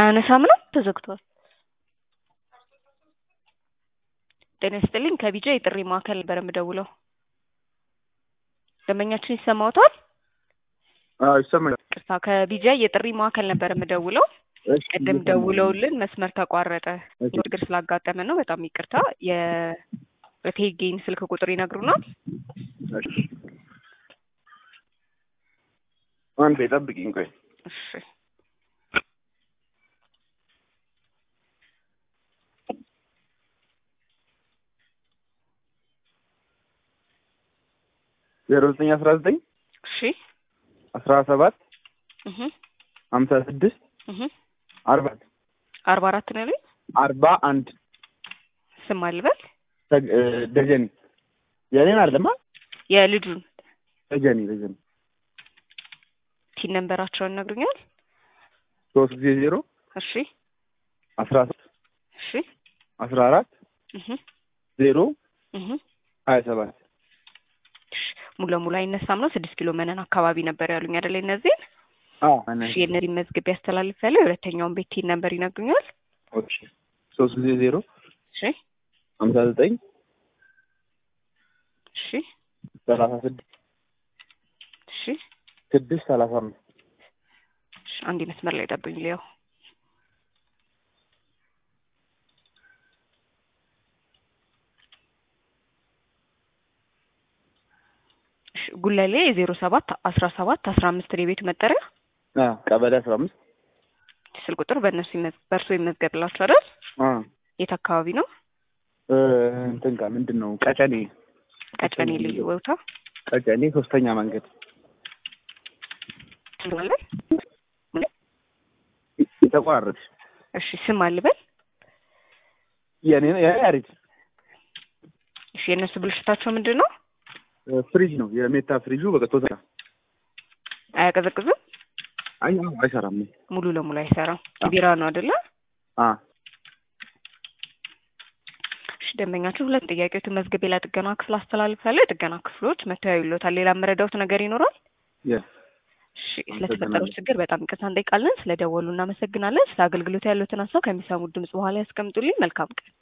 አያነሳም ነው ተዘግቷል። ጤና ይስጥልኝ ከቢጃ የጥሪ ማዕከል ነበር የምደውለው። ደንበኛችን ይሰማዎታል? አዎ ይሰማኛል። ቅርታ ከቢጃ የጥሪ ማዕከል ነበር የምደውለው። እሺ፣ ቅድም እየሰማሁ ነው። ደውለውልን መስመር ተቋረጠ። እሺ። ችግር ስላጋጠመን ነው። በጣም ይቅርታ። የቴጌን ስልክ ቁጥር ይነግሩናል? እሺ። አንዴ ጠብቂኝ ቆይ። እሺ ዜሮ ዘጠኝ አስራ ዘጠኝ እሺ አስራ ሰባት እህ ሀምሳ ስድስት እህ አርባ አርባ አራት ነው ያሉኝ። አርባ አንድ ስም አልበል ተግ- እ፣ ደጀኔ የኔን አይደለማ የልጁን ደጀኔ ደጀኔ ቲን ነንበራቸውን ይነግሩኛል? ሶስት ጊዜ ዜሮ እሺ አስራ ሶስት እሺ አስራ አራት እህ ዜሮ እህ ሀያ ሰባት እሺ ሙሉ ለሙሉ አይነሳም ነው። ስድስት ኪሎ መነን አካባቢ ነበር ያሉኝ አይደለ? እነዚህን አዎ እሺ የእነዚህ መዝግብ ያስተላልፍ ያለ የሁለተኛውን ቤት ቲን ነንበር ይነግሩኛል? ኦኬ ሶስት ጊዜ ዜሮ እሺ ሀምሳ ዘጠኝ እሺ ሰላሳ ስድስት እሺ ስድስት ሰላሳ አምስት እሺ አንድ መስመር ላይ ጠብኝ ሊያው እሺ ጉለሌ የዜሮ ሰባት አስራ ሰባት አስራ አምስት የቤቱ መጠሪያ አዎ ቀበሌ አስራ አምስት ስልክ ቁጥር በእነሱ ይመዝ- በእርሶ ይመዝገብላችሁ አይደል? አዎ የት አካባቢ ነው? እ፣ እንትን ጋር ምንድን ነው ቀጨኔ ቀጨኔ ልዩ ቦታ ቀጨኔ ሶስተኛ መንገድ ትለዋለን። የተቋረጥ እሺ ስም አልበል። የኔ የኔ አሪፍ እሺ የእነሱ ብልሽታቸው ምንድን ነው? ፍሪጅ ነው የሜታ ፍሪጁ በቃ ቶታ አያቀዘቅዝም? አይ አዎ፣ አይሰራም ሙሉ ለሙሉ አይሰራም። ቢራ ነው አይደለ? አ እሺ ደንበኛችሁ ሁለት ጥያቄዎችን መዝግቤ ለጥገና ክፍል አስተላልፋለሁ። የጥገና ክፍሎች መተው ይሎታል። ሌላ መረዳውት ነገር ይኖራል? የ እሺ ስለተፈጠረው ችግር በጣም ይቅርታ እንጠይቃለን። ስለደወሉ እናመሰግናለን። ስለ አገልግሎት ያሉትን ሀሳብ ከሚሰሙት ድምጽ በኋላ ያስቀምጡልኝ። መልካም ቀን።